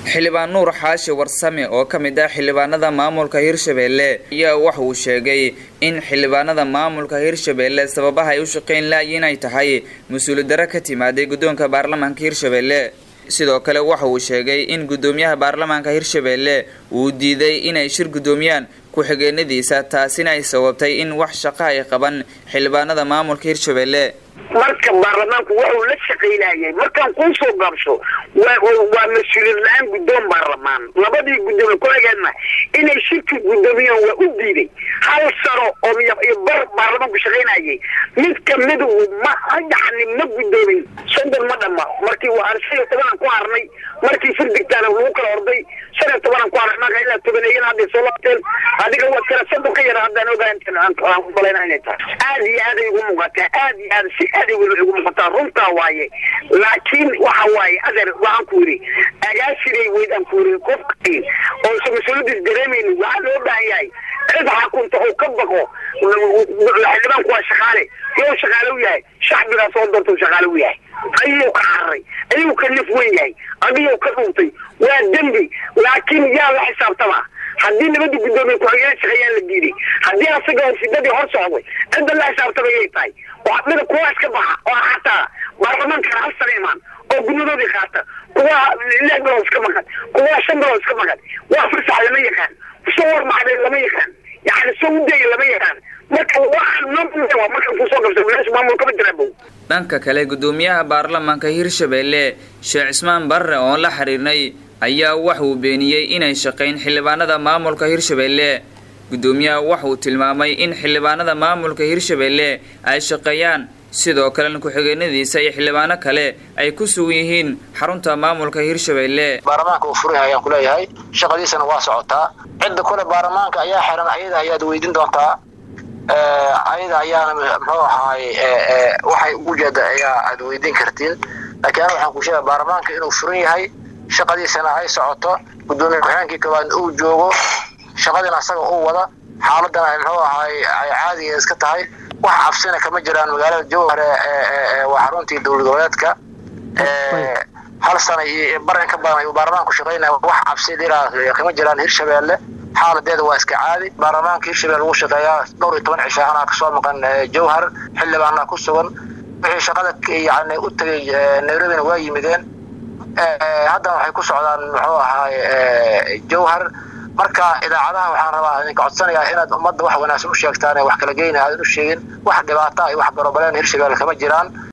xildhibaan nuur xaashi warsame oo ka mid ah xildhibaanada maamulka hirshabelle ayaa waxa uu sheegay in xildhibaanada maamulka hirshabelle sababaha ay u shaqayn laayiin ay tahay mas-uuliyad darro ka timaaday guddoonka baarlamaanka hirshabelle sidoo kale waxa uu sheegay in guddoomiyaha baarlamaanka hirshabelle uu diiday inay shir guddoomiyaan ku-xigeenadiisa taasina ay sababtay in wax shaqo ay qaban xildhibaanada maamulka hirshabelle marka baarlamaanku waxuu la shaqaynayay markaan kuu soo gaabsho waa mas-uuliyad la-aan guddoon baarlamaan labadii guddoomiye ku-xigeenna inay shirki guddoomiyaan waa u diiday hal sano oo iyo bar baarlamaanku shaqaynayay mid kamida ma yani ma guddoomin soddon ma dhama markii waan shan iyo tobanaan ku harnay markii firdigtaana lagu kala orday shan iyo tobanaan ku harnay marka ilaa tobaneeyan hadday soo laabteen adiga waa kala soddon ka yara haddaan ogaaan umalayna inay tahay aad iyo aad ay ugu muuqataa aad iyo aad si aad ay ugu muuqataa runtaa waaye laakiin waxa waaye adeer waxaan ku yidhi agaasiray weyd aan ku yidhi qofka oo isa mas-uuliyadiis dareemaynin waxaa loo baahan yahay cid xakunta oo ka baqo xildhibaanku waa shaqaale yow shaqaale u yahay shacbigaa soo doorta shaqaale u yahay ayuu ka cararay ayuu ka naf wen yahay adiguu ka dhuuntay waa dembi laakiin yaa la xisaabtama haddii nabada guddoomiye ku-xigeen shaqeeyaan la diiday haddii asaga sidadii hor socday cidda la xisaabtamay ay tahay mida kuwa iska baxa oo xataa baarlamaankana hal sana imaan oo gunadoodii qaata kuwa lix bilood iska maqan kuwa shan bilood iska maqan waa fasax lama yaqaan soo warmacday lama yaqaan yani soo udaya lama yaqaan marka waa markan kusoo gabsa meesha maamulkama jiraabow dhanka kale guddoomiyaha baarlamaanka hirshabelle sheekh cismaan barre oon la xiriirnay ayaa wax uu beeniyey inay shaqayn xildhibaanada maamulka hirshabelle guddoomiyaha waxa uu tilmaamay in xildhibaanada maamulka hirshabelle ay shaqeeyaan sidoo kalena ku-xigeenadiisa iyo xildhibaano kale ay ku sugan yihiin xarunta maamulka hirshabelle baarlamaanka uu furay ayaan kuleeyahay shaqadiisana waa socotaa cidda kule baarlamaanka ayaa xiran ayada ayaad weydiin doontaa ayada ayaana muxuu ahaay waxay ugu jeeda ayaa aad weydiin kartiin laakiin ana waxaan ku sheegay baarlamaanka inuu furan yahay shaqadiisana ay socoto guddoomiye ku-xigeenkii koowaad uu joogo shaqadina asaga uu wada xaaladana muxuu ahaay ay caadiga iska tahay wax cabsina kama jiraan magaalada jowhar waa xaruntii dowlad goboleedka hal sana iyo baran ka badan ayuu baarlamaanku shaqaynaya wax cabsi dhiraa kama jiraan hirshabelle xaaladeeda waa iska caadi baarlamaanka hirshabelle lagu shaqeeyaa dhowr iyo toban cisho anaa kasoo maqan jowhar xildhibaana ku sugan wixii shaqada yani u tagay nairobina waa yimideen haddana waxay ku socdaan muxuu ahaay jowhar marka idaacadaha waxaan rabaa idinka codsanayaa inaad ummadda wax wanaagsan u sheegtaan ee wax kala geynaya aadan u sheegin wax dhibaata iyo wax barobaleen hirshabelle kama jiraan